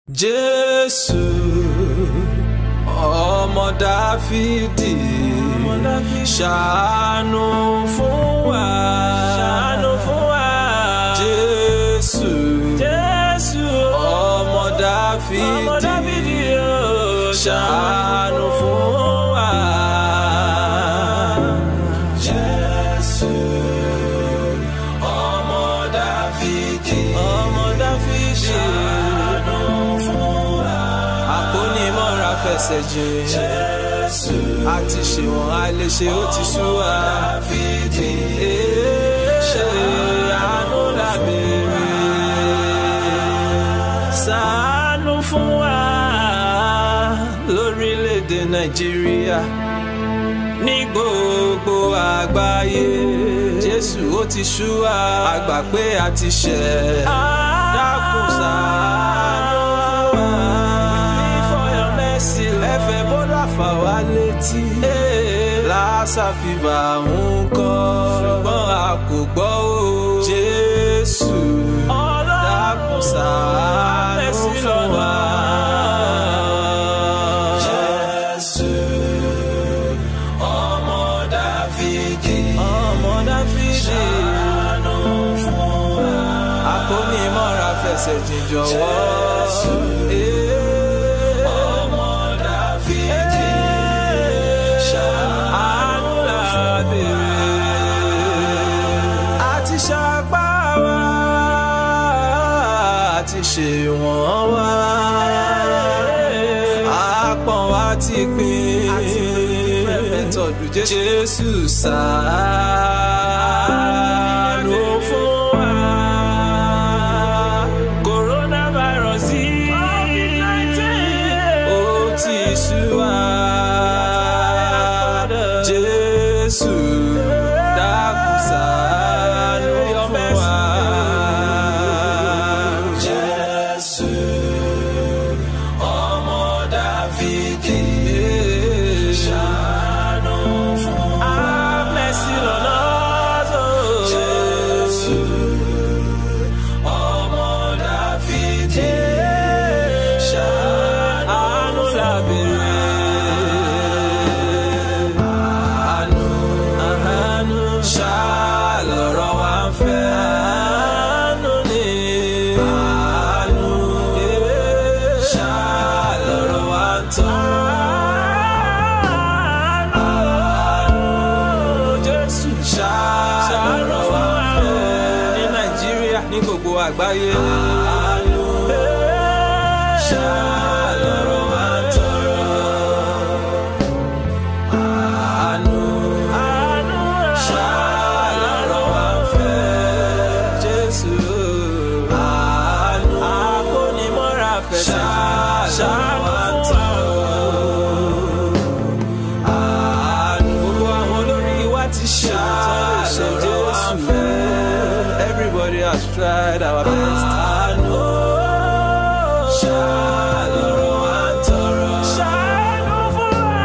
jésù ọmọ dáfídì ṣàánú fún wa ṣàánú fún wa. jésù Jésù ọmọ dáfídì ọmọ Dáfídì o ṣàánú fún wa. jésù ọmọ dáfídì ọmọ Dáfídì ṣàánú fún wa. àpónímọ́ra fẹsẹ̀ jìn jésù àti ṣèwọ̀n a lè ṣe ó ti sú wa. dáfídì ṣe àánú lábẹ́rẹ́ ṣàánú fún wa. lórílẹ̀‐èdè nàìjíríà ní gbogbo àgbáyé jésù ó ti sú wa a gbà pé a ti ṣẹ̀ dákun ṣàánú fún wa for your mercy ẹ̀fẹ̀ bọ́lá fà wá létí lásà fìbà ń kọ́ ṣùgbọ́n a kò gbọ́ o jésù dákun ṣàánú fún wa. Jésù ọmọ Dáfídì ọmọ Dáfídì ṣàánú fún wa. Akónímọ̀ra fẹsẹ̀ jìn jọ̀wọ́. Jésù ọmọ Dáfídì ṣàánú lábẹ́rẹ́. Àti ṣàpá wa àti ṣe wọ́n wá. Àpọ̀n wa ti pín. Fẹ́fẹ́ tọ́jú Jésù ṣàánú fún wa. coronavirus COVID-19 ó ti sú wa. Jésù dákun ṣàánú fún wa. Jésù ọmọ Dáfídì ṣàánú fún wa. have mercy on us. oh. Jésù ọmọ Dáfídì ṣàánú lábẹ́rẹ́. Àánú àánú ṣàlọ́rọ̀ wa ń fẹ́. Àánú ni àánú ṣàlọ́rọ̀ wa ń tọrọ. Jésù ṣàlọ́rọ̀ wa ń fẹ́. Ní Nàìjíríà ní gbogbo àgbáyé. Àánú ṣàlọ́rọ̀ wa ń tọrọ. Àánú ṣàlọ́rọ̀ wa ń fẹ́. Jésù àánú akónímọ́ra fẹsẹ̀ ṣàlọ́rọ̀ wa ń tọrọ. Àánú gbogbo àwọn olórí wa ti ṣe ṣàlọ́rọ̀ wa ń fẹ́. Everybody has tried our best. Àánú ṣàlọ́rọ̀ wa ń tọrọ. ṣàánú fún wa.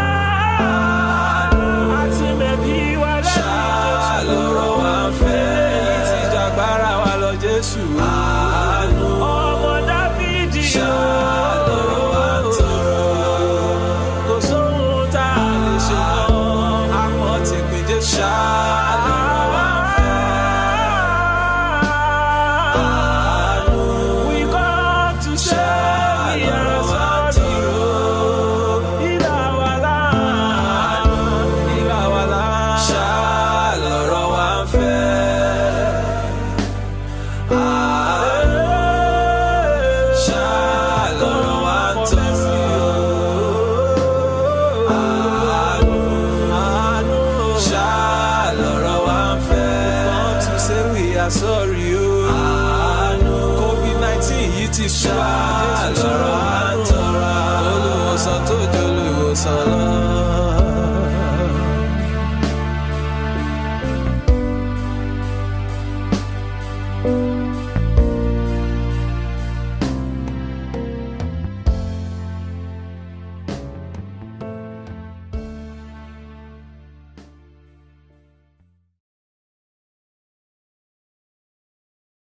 àti mẹ̀bí wa lẹ́yìn ṣàlọ́rọ̀ wa ń fẹ́. èyí tí jàgbára wa lọ Jésù. Àánú ọmọ Dáfídì ṣàlọ́rọ̀ wa ń tọrọ. kò sóhun tá a lè ṣe mọ́. Àpọ̀n ti pín Jésù. Ṣàlọ́rọ̀ wa ń fẹ́. Àánú We come to say we are sorry. Ìlà wà láàánú. ìlà wa là ń ṣàlọ́rọ̀ wa ń fẹ́. Àánú ṣàlọ́rọ̀ wa ń tọrọ. Àánú àánú ṣàlọ́rọ̀ wa ń fẹ́. Come to say we are sorry o. Àánú COVID-19 yìí ti sú wa. Ṣàlọ́rọ̀ wa ń tọrọ. Olùwòsàn tó jẹ́ olùwòsàn lọ.